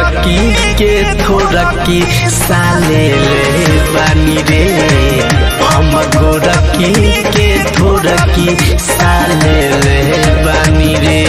गोरकी के थोरकी साले ले बानी रे हम गोरकी के थोरकी साले ले बानी रे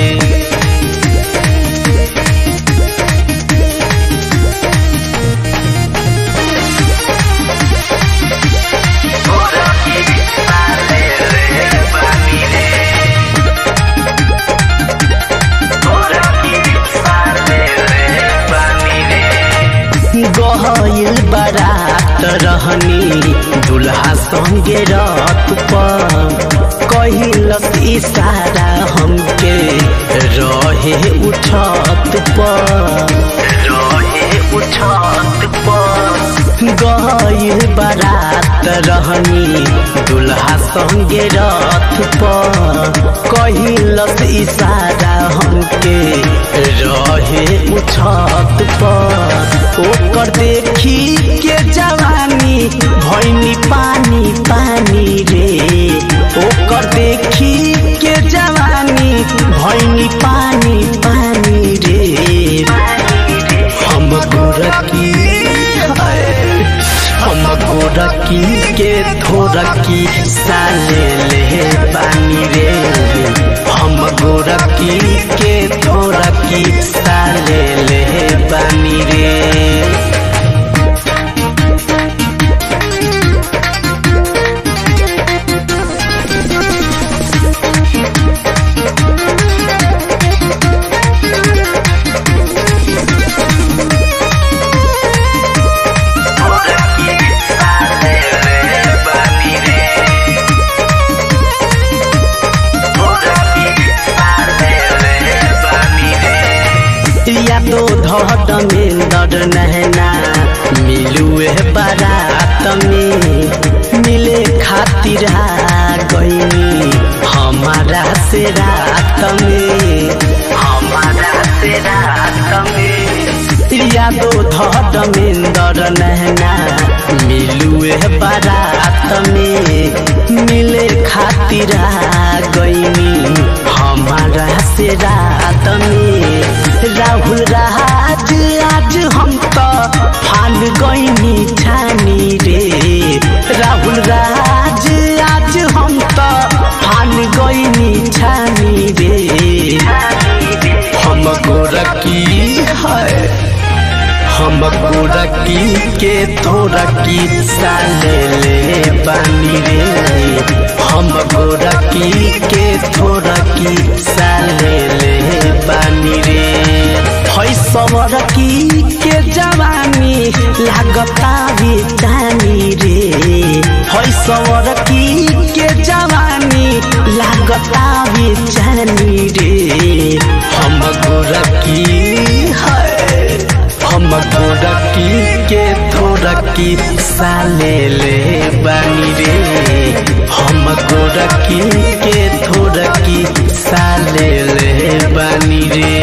गहल बारात रहनी दुल्हा संगे रत पर कहिलस इशारा हमके रहे उठत पर रहे उठत पर गहल बारात रहनी दुल्हा संगे रथ पर कहिलस इशारा हमके रहे उठत पर ओकर देखी के जवानी भैनी पानी पानी रे ओकर देखी के जवानी भैनी पानी पानी रे हम गोरकी हम गोरकी के थोरकी साले ले पानी रे हम गोरकी के थोरकी साले ले पानी रे या तो धड़ में दर नहना मिलुए बारात में मिले खातिर आ गईनी हमारा से रात में हमारा से रात में या तो धड़ में दर नहना मिलुए बारात में मिले खातिर आ गईनी हमारा से रात में राहुल राज आज हम तो फान गईनी ठानी रे राहुल राज आज हम तो फान गईनी ठानी रे हम गोरकी है हम गोरकी के थोरकी साले ले बानी रे हम गोरकी के थोरकी साले ले बानी रे है सवरकी के जवानी लागता भी जानी रे है सवरकी के जवानी लागता भी जानी रे हम गोरकी है हम गोरकी के थोरकी साले ले बानी रे हम गोरकी के थोरकी साले ले बानी रे